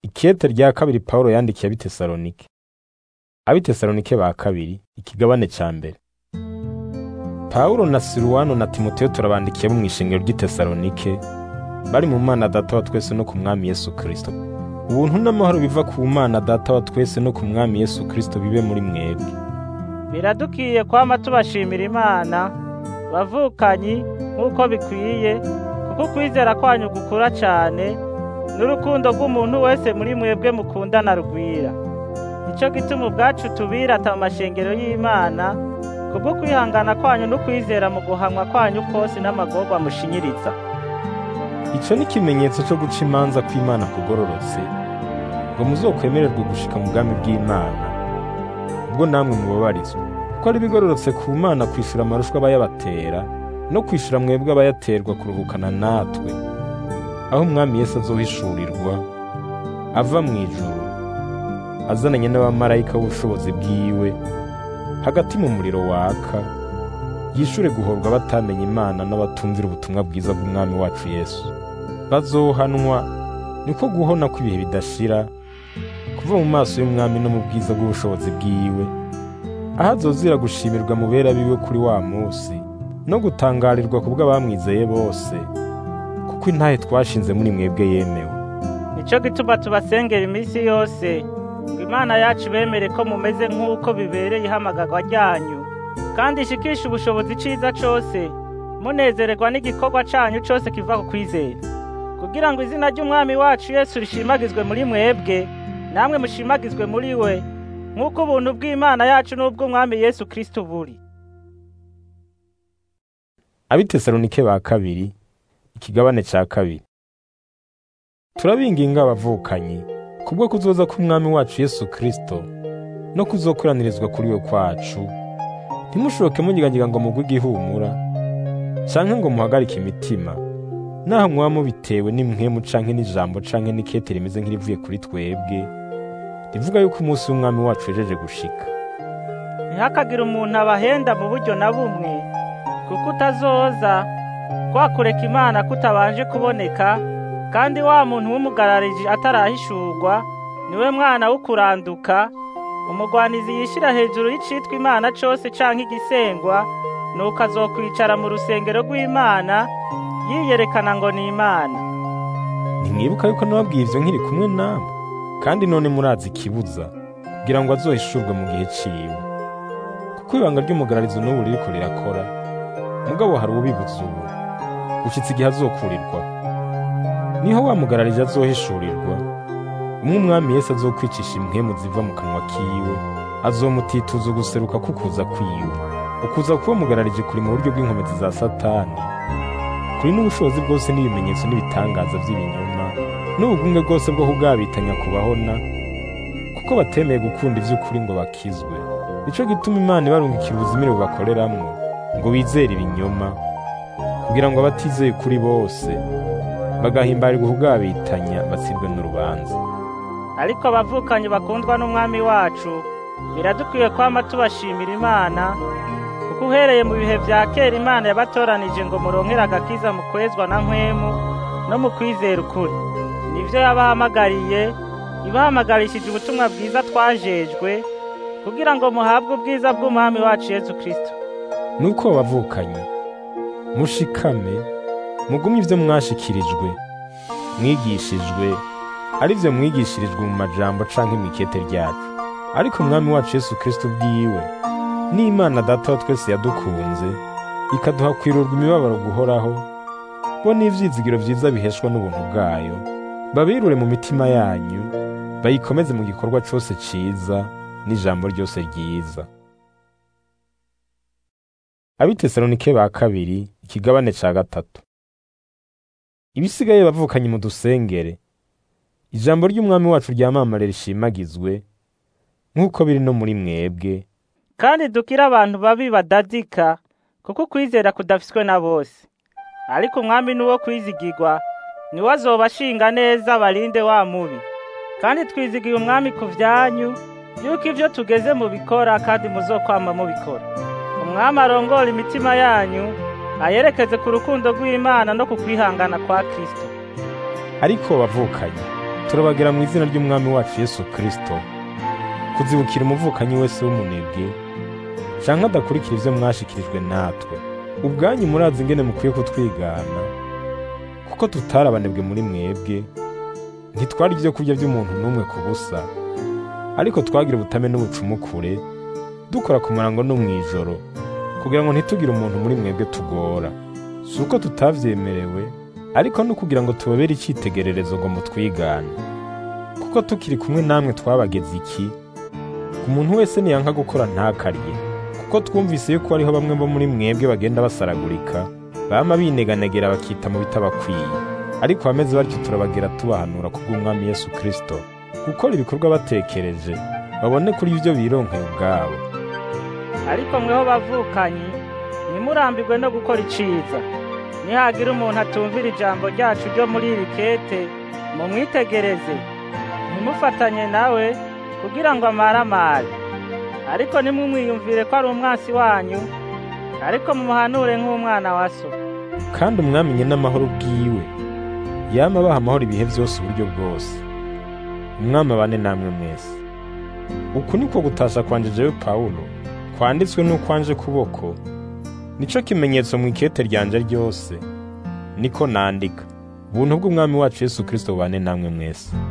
Ikete rya kabiri Pawulo yandikiye ab'Itesalonike. Ab'Itesalonike ba kabiri, ikigabane ca mbere. Pawulo na Siruwano na Timoteyo turabandikiye bo mw'ishengero ry'Itesalonike, bari mu Mana Data wa twese no ku Mwami Yesu Kristo. Ubuntu n'amahoro biva ku Mana Data wa twese no ku Mwami Yesu Kristo bibe muri mwebwe. biradukiye kwama tubashimira imana bavukanyi nk'uko bikwiye kuko ukwizera kwanyu gukura cyane n'urukundo rw'umuntu wese muri mwebwe mukundana rugwira nicyo gituma ubwacu tubirata mu mashengero y'imana kubwo kwihangana kwanyu n'ukwizera mu guhamwa kwanyu kose n'amagorwa mushinyiriza Ico ni ikimenyetso co guca imanza kw'Imana kugororotse, ngo muzokwemererwe gushika mu bwami bw'Imana. Ubwo namwe mubabarizwa, ko ari bigororotse ku Mana kwishura amarushwa abayabatera, no kwishura mwebwe abayaterwa kuruhukana natwe, aho Umwami Yesu azohishurirwa, ava mw'ijuru, azananye n'abamarayika b'ubushobozi bwiwe, hagati mu muriro waka, yishure guhorwa batamenye Imana n'abatumvira ubutumwa bwiza bw'Umwami wacu Yesu. Bazohanwa niko guhona kw'ibihe bidashira, kuva mu maso y'Umwami no mu bwiza bw'ubushobozi bwiwe, aho azozira gushimirwa mu bera biwe kuri wa musi, no gutangarirwa ku bw'abamwizeye bose, kuko intahe twashinze muri mwebwe yemewe. nicyo gituma tubasengera iminsi yose ngo imana yacu bemere ko mumeze nk'uko bibereye ihamagarwa ryanyu kandi ishikishe ubushobozi iciza cose munezererwa n'igikorwa canyu cose kiva ku kwizera kugira ngo izina ry'umwami wacu yesu rishimagizwe muri mwebwe namwe mushimagizwe muri we nk'uko ubuntu bw'imana yacu n'ubw'umwami yesu kristo buri Ab'Itesalonike ba kabiri, ikigabane ca kabiri. Turabinginga abavukanyi, kubwo kuzoza k'Umwami wacu Yesu Kristo, no kuzokoranirizwa kuri we kwacu, ntimushoke munyiganyiga ngo mugwe igihumura, canke ngo muhagarike imitima, naho mwaba mubitewe n'impwemu canke n'ijambo canke n'ikete rimeze nk'irivuye kuri twebwe, rivuga yuko umunsi w'Umwami wacu wejeje gushika. ntihakagire umuntu abahenda mu buryo na bumwe kuko utazoza kwa kureka imana kutabanje kuboneka kandi wa muntu w'umugarariji atarahishurwa niwe mwana w'ukuranduka umugwanizi yishira hejuru y'icitwa imana cose canke igisengwa nuko azokwicara mu rusengero rw'imana yiyerekana ngo ni imana Ntimwibuka yuko nababwiye ivyo nkiri kumwe namwe, kandi none murazi ikibuza, kugira ngo azohishurwe mu gihe ciwe. Kuko ibanga ry'umugararizo n'ubu ririko rirakora, mugabo hari uwubibuza ubu, gushitsa igihe azokurirwa. Niho wa mugararije azohishurirwa, umwe umwami Yesu azokwicisha impwemu ziva mu kanwa kiwe, azomutituza uguseruka k'ukuza kwiwe. Ukuza k'uwo mugararije kuri mu buryo bw'inkomezi za Satani, kuri n'ubushobozi bwose n'ibimenyetso n'ibitangaza by'ibinyoma n'ubugumwe bwose bwo kugabitanya kubahona kuko batemeye gukunda ivy'ukuri ngo bakizwe nico gituma imana ibarungikira ubuzimire bubakoreramwo ngo bizere ibinyoma kugira ngo abatizeye kuri bose bagahimbarirwa kugabitanya batsirwe n'urubanza ariko abavukanyi bakundwa n'umwami wacu biradukwiye kwama tubashimira imana kuko uhereye mu bihe vya kera imana yabatoranije ngo muronkere agakiza mu kwezwa na nkwemu no mu kwizera ukuri nivyo yabahamagariye ibahamagarishije ubutumwa bwiza twajejwe kugira ngo muhabwe ubwiza bw'umwami wacu yesu kristo nuko abavukanye mushikame mugumye ivyo mwashikirijwe mwigishijwe ari vyo mwigishirijwe mu majambo canke mw'ikete ryacu ariko umwami wacu yesu kristo ubwiwe n'imana data wa twese yadukunze ikaduha kwirurwa imibabaro guhoraho bo n'ivyizigiro vyiza biheshwa n'ubuntu bwayo babirure mu mitima yanyu bayikomeze mu gikorwa cose ciza n'ijambo ryose ryiza abitesalonike ba kabiri ikigabane ca gatatu ibisigaye bavukanye mu dusengere ijambo ry'umwami wacu ryamamare rishimagizwe nk'uko biri no muri mwebwe kandi dukire abantu babi badadika kuko ukwizera kudafiswe na bose ariko umwami ni uwo kwizigirwa niwe azoba ashinga neza barinde wa mubi kandi twizigiye umwami ku vyanyu yuko ivyo tugeze mu bikora kandi muzokwama mubikora umwami arongora imitima yanyu ayerekeze ku rukundo rw'imana no ku kwihangana kwa kristo ariko bavukanye turabagera mu izina ry'umwami wacu yesu kirisito kuzibukira umuvukanyi wese w'umunebwe canke adakurikira ivyo mwashikirijwe natwe ubwanyu murazi ingene mukwiye kutwigana kuko tutari abanebwe muri mwebwe ntitwari ivyo kurya vy'umuntu n'umwe ku busa ariko twagira ubutame n'ubucumukure dukora ku murango no mw'ijoro kugira ngo ntitugire umuntu muri mwebwe tugora si uko tutavyemerewe ariko no kugira ngo tubabere icitegererezo ngo mutwigane kuko tukiri kumwe namwe twabageze iki umuntu wese niyanka gukora ntakarye kuko twumvise yuko hariho bamwe bo muri mwebwe bagenda basaragurika bama bineganegera bakita mu bitabakwiye ariko abameze batyo turabagera tubahanura kubw'umwami yesu kirisito gukora ibikorwa batekereje babone kuri ibyo bironkeye ubwabo ariko mweho bavukanyi ntimurambirwe no gukora iciza nihagira umuntu atumvira ijambo ryacu ryo muri iri kete mumwitegereze ntimufatanye nawe kugira ngo amaramare ariko nimumwiyumvire ko ari umwansi wanyu ariko mumuhanure nk'umwana wa so kandi umwamenye n'amahoro bwiwe yama abaha amahoro ibihe byose uburyo bwose umwami abane namwe mwese uku niko gutasha kwanje jewe pawulo kwanditswe n'ukwanje kuboko nico kimenyetso mu ikete ryanje ryose niko nandika ubuntu bw'umwami wacu yesu kirisito bubane namwe mwese